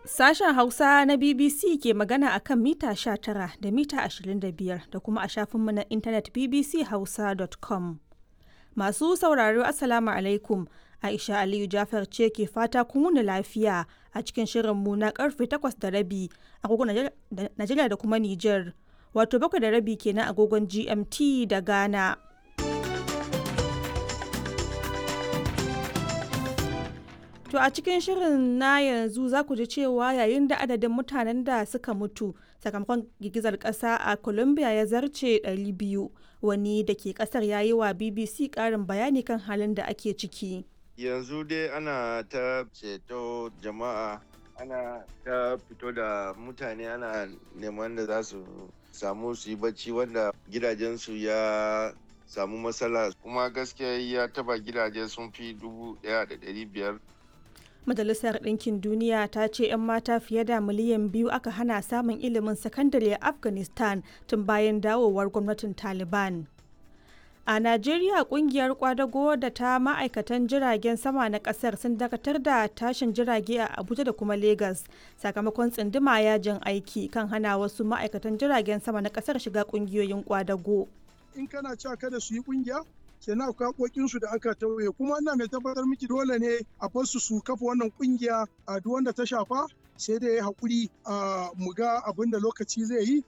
Sashen Hausa na BBC ke magana a kan mita 19 da mita 25 da kuma a shafinmu na intanet bbchausa.com. Masu sauraro Assalamu alaikum. Aisha Aliyu Jafar ce ke fata kun wuni lafiya a cikin shirinmu na karfe 8 da rabi agogon Najeriya da kuma Nijar. Wato bakwai da rabi kenan agogon GMT da Ghana. To a cikin shirin na yanzu za ku ji cewa yayin da adadin mutanen da suka mutu sakamakon girgizar ƙasa a Colombia ya zarce 200 wani da ke ƙasar ya yi wa BBC ƙarin bayani kan halin da ake ciki. Yanzu dai ana ta ceto jama'a ana ta fito da mutane ana neman da za su samu su yi bacci wanda gidajensu ya samu matsala kuma gaskiya ya taba gidaje sun fi dubu ɗaya da ɗari biyar Majalisar Ɗinkin Duniya ta ce 'yan mata fiye da miliyan biyu aka hana samun ilimin sakandare a Afghanistan tun bayan dawowar gwamnatin Taliban. A Najeriya kungiyar kwadago da ta ma'aikatan jiragen sama na kasar sun dakatar da tashin jirage a Abuja da kuma Legas sakamakon tsinduma yajin aiki kan hana wasu ma'aikatan jiragen sama na kasar shiga kungiyoyin kwadago. In kana cewa kada su yi kungiya, kenan akwai haƙoƙinsu da aka tauye kuma ina mai tabbatar miki dole ne a basu su kafa wannan kungiya a duk wanda ta shafa sai da ya haƙuri a mu ga abin da lokaci zai yi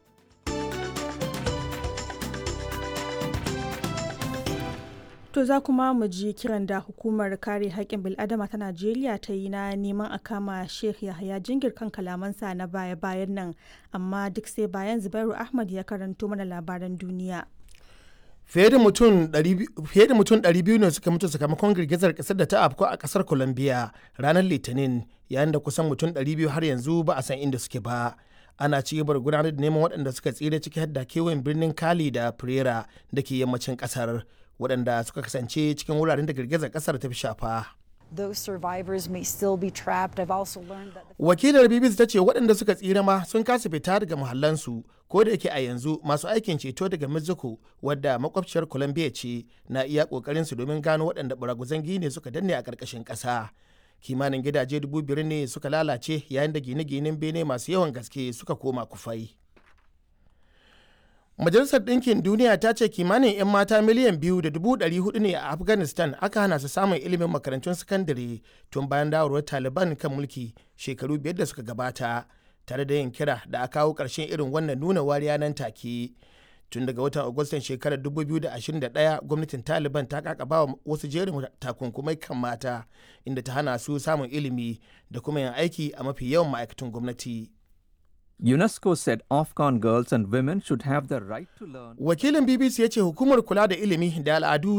To za kuma mu ji kiran da hukumar kare haƙƙin bil'adama ta Najeriya ta yi na neman a kama Sheikh Yahaya Jingir kan kalamansa na baya-bayan nan, amma duk sai bayan Zubairu Ahmad ya karanto mana labaran duniya. fiye da mutum 200 ne suka mutu sakamakon girgizar kasar da ta afko a kasar colombia ranar litinin yayin da kusan mutum 200 har yanzu ba a san inda suke ba ana ci gaba da gudanar da neman waɗanda suka tsira ciki har da kewayen birnin kali da pereira da ke yammacin kasar waɗanda suka kasance cikin wuraren da girgizar kasar ta fi shafa those survivors may still be trapped. I've also learned that Wakilar BBC ta ce waɗanda suka tsira ma sun kasa fita daga muhallansu ko da yake a yanzu masu aikin ceto daga Mexico wadda makwabciyar Colombia ce na iya ƙoƙarin su domin gano waɗanda baraguzan gine suka danne a ƙarƙashin ƙasa. Kimanin gidaje dubu biyar ne suka lalace yayin da gine-ginen bene masu yawan gaske suka koma kufai. Majalisar Ɗinkin Duniya ta ce kimanin 'yan mata miliyan biyu da dubu ɗari hudu ne a Afghanistan aka hana su samun ilimin makarantun sakandare tun bayan dawarwar Taliban kan mulki shekaru biyar da suka gabata, tare da yin kira da a kawo ƙarshen irin wannan nuna wariya nan take. Tun daga watan Agustan shekarar 2021 gwamnatin Taliban ta kakaba wa wasu jerin takunkumai kan mata inda ta hana su samun ilimi da kuma yin aiki a mafi yawan ma'aikatan gwamnati. UNESCO said Afghan girls and women should have the right to learn. Wakilin BBC ya ce hukumar kula da ilimi da al'adu